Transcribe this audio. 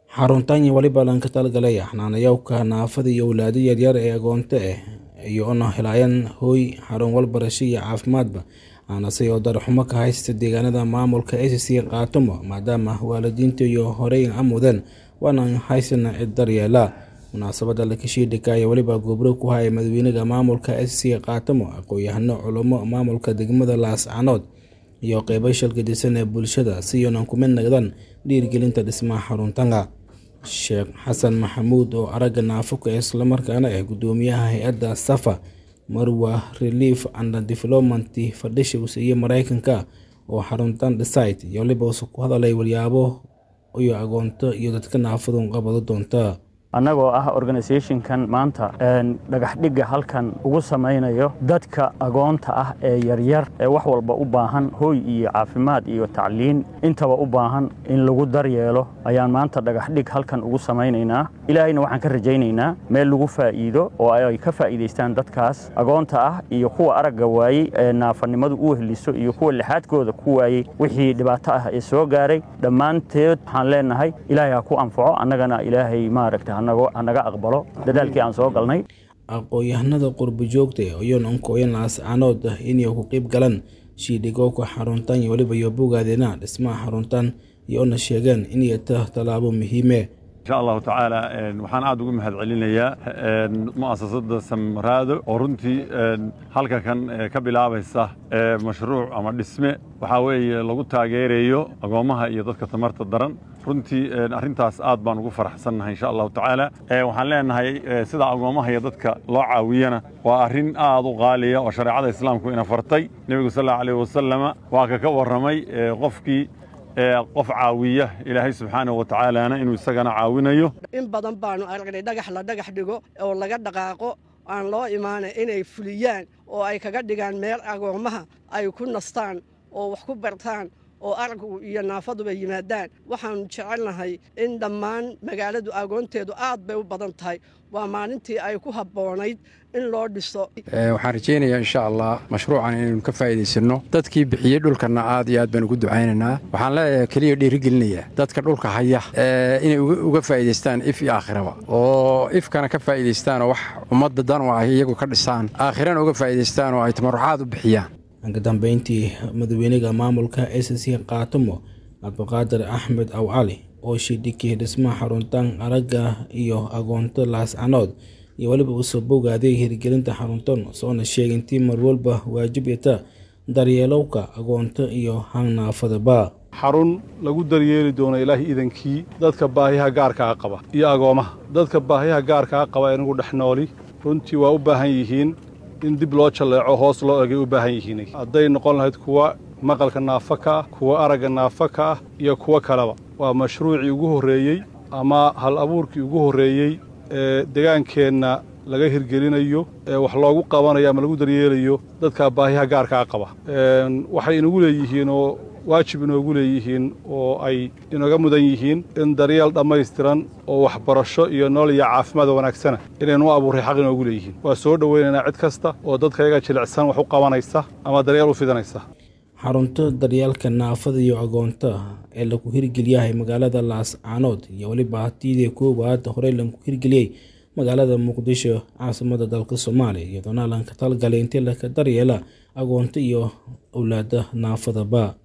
xaruntan waliba lanka talgalaya xanaanayowka naafada iyo awlaado yaryar ee agoonta ah iyoona helaayaan hooy xarun walbarasho iyo caafimaadba aanase oo darxumo ka haysta deegaanada maamulka acc kaatumo maadaama waalidiinta iyo horey amudeen waana haysana cid daryeela munaasabada lakashiidhika ayaa weliba gobro ku haya madaxweynaha maamulka acc kaatumo aqoon-yahano culamo maamulka degmada laascanood iyo qeybo shalgadisan ee bulshada si yoonan ku mid nagdaan dhiirigelinta dhismaha xaruntanka sheekh xasan maxamuud oo aragga naafuka islamarkaana ah gudoomiyaha hay-adda safa marwa relief and development fadhishows iyo mareykanka oo xaruntan dhisite iyo waliba use ku hadalay walyaabo iyo agoonto iyo dadka naafadu qabado doonta annagoo ah organisationkan maanta dhagaxdhigga halkan ugu samaynayo dadka agoonta ah ee yaryar ee wax walba u baahan hooy iyo caafimaad iyo tacliin intaba u baahan in lagu daryeelo ayaan maanta dhagaxdhig halkan ugu samaynaynaa ilaahayna waxaan ka rajaynaynaa meel lagu faa'iido oo ay ka faa'iidaystaan dadkaas agoonta ah iyo kuwa aragga waayey ee naafanimadu u wehliso iyo kuwa lixaadkooda ku waayey wixii dhibaato ah ee soo gaaray dhammaanteed waxaan leenahay ilaahay ha ku anfaco annagana ilaahay maaragta hanaga aqbalo dadaalkii aan soo galnay aqoon-yahanada qurbo joogta iyoon onkooyan laascanood ah inay ku qeyb galaan shiidhigowka xaruntan iyo weliba iyo bogaadeena dhismaha xaruntan iyoona sheegeen inay ta tallaabo muhiime insha allahu tacaala waxaan aad ugu mahad celinayaa mu'asasada samaraado oo runtii halka kan ka bilaabaysa mashruuc ama dhisme waxaa weeye lagu taageerayo agoommaha iyo dadka tamarta daran runtii arrintaas aad baan ugu faraxsannahay insha allahu tacaala waxaan leenahay sida agoommaha iyo dadka loo caawiyana waa arrin aad u qaaliya oo shareecada islaamku ina fartay nebigu sal allahu alayh wasalama waa ka ka warramay qofkii qof caawiya ilaahay subxaanahu wa tacaalana inuu isagana caawinayo in badan baanu aragnay dhagax la dhagax dhigo oo laga dhaqaaqo aan loo imaanay inay fuliyaan oo ay kaga dhigaan meel agoommaha ay ku nastaan oo wax ku bartaan oo araggu iyo naafaduba yimaadaan waxaannu jecelnahay in dhammaan magaaladu agoonteedu aad bay u badan tahay waa maalintii ay ku habboonayd in loo dhiso waxaan rajaynayaa insha allah mashruucan inaynu ka faa'iidaysanno dadkii bixiyey dhulkanna aad iyo aad baan ugu ducaynaynaa waxaan leeyahay keliya dhiirigelinayaa dadka dhulka haya inay uga faa'iidaystaan if iyo aakhiraba oo ifkana ka faa'iidaystaan oo wax ummadda dan oo ay iyagu ka dhisaan aakhirana uga faa'iidaystaan oo ay tamarucaad u bixiyaan ka dambeyntii madaxweynaha maamulka acc kaatumo cabdiqaadir axmed aw cali oo shidhikii dhismaha xaruntan aragga iyo agoonto laascanood iyo weliba usoo bogaaday hirgelinta xaruntan soona sheegay intii mar walba waajib yata daryeelowka agoonto iyo hangnaafadaba xarun lagu daryeeli doono ilaahay idankii dadka baahiyaha gaarkaa qaba iyo agoomaha dadka baahiyaha gaarkaa qaba inagu dhex nooli runtii waa u baahan yihiin in dib loo jalleeco hoos loo egay u baahan yihiin hadday noqon lahayd kuwa maqalka naafa ka ah kuwa aragga naafa ka ah iyo kuwo kaleba waa mashruucii ugu horreeyey ama hal abuurkii ugu horreeyey ee degaankeenna laga hirgelinayo ee wax loogu qabanayo ama lagu daryeelayo dadka baahiyaha gaarkaa qaba waxay inagu leeyihiin oo waajib inoogu leeyihiin oo ay inooga mudan yihiin in daryeel dhammaystiran oo waxbarasho iyo nolol iyo caafimaad wanaagsana inaynu u abuurray xaq inoogu leeyihiin waa soo dhowaynaynaa cid kasta oo dadka iyaga jilicsan wax u qabanaysa ama daryeel u fidanaysa xarunto daryeelka naafada iyo agoonta ee lagu hirgeliyahay magaalada laascaanood iyo weliba hatiidii koowaad horey lagu hirgeliyey magaalada muqdisho caasimada dalka soomaaliya iyadoona lanka talgalay intii laka daryeela agoonta iyo awlaada naafadaba